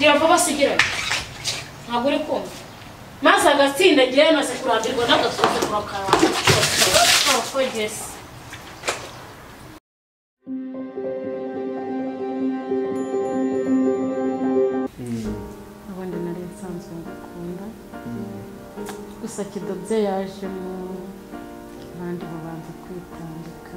reba vuba sigirane ntabwo uri kumva maze agatsindagira yamaze kurambirwa n'agasuzuguro kawe kogesa ubundi nari nsanzwe ngukunda gusa kidobye yaje mu abandi babanza kwitambika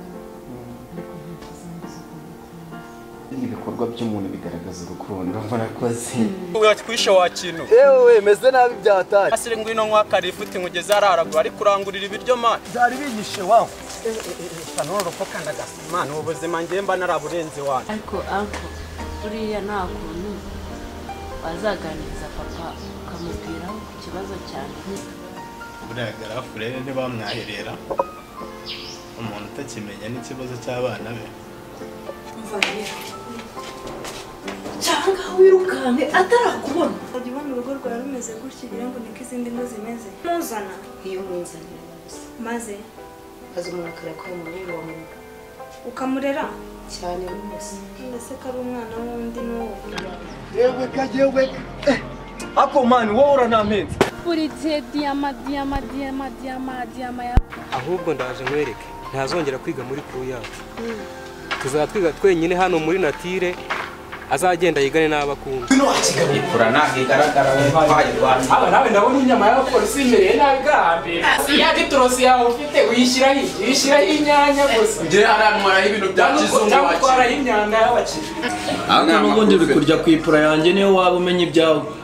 ariko nta kizambuza kumukunda ibikorwa by'umuntu bigaragaza urukundo murakoze wati kwisha wakino yewe meze nabi byatari asire ngwino nkwakari ifuti nkugeze hararagura ari kurangurira ibiryo mana byari bigishe wawe kanororoka kandi agasima ni ubuzima ngiye mba naraburenze wanyu ariko anko buriya nta kuntu wazaganiriza papa ukamubwiraho ku kibazo cyanjye buriya garafurere ntibamwaherera umuntu utakimenya n'ikibazo cy'abana be cyangwa wirukanke atarakubona Wajya ubona urugo rwawe rumeze gutya ugira ngo niko izindi ngo zimeze ntuzana iyo umwizanira gusa maze azi umuntu akarakora muri uwo muntu ukamurera cyane rwose mbese ko ari umwana w'undi n'uwo yewe ka yewe eh, ako mani wowe uranamenze buri gihe diyama diyama diyama diyama diyama ya ahubwo ndaje nkwereke ntazongera kwiga muri kuru yacu tuzaba twiga twenyine hano muri natire azagenda yigane n'abakunda bino wakigabitura ntabwo igaragara wumva wayirwanya aba nawe ndabona inyama y'abapolisi imereye nabi bwa mbere ya gitorosi yawe ufite uyishyiraho iki uyishyiraho inyanya gusa ngira haramwaraho ibintu bya cyangwa utwaraho imyanda y'abakiriya ntabwo nubwo ndiri kurya ku ipura yanjye niyo waba umenya ibyawe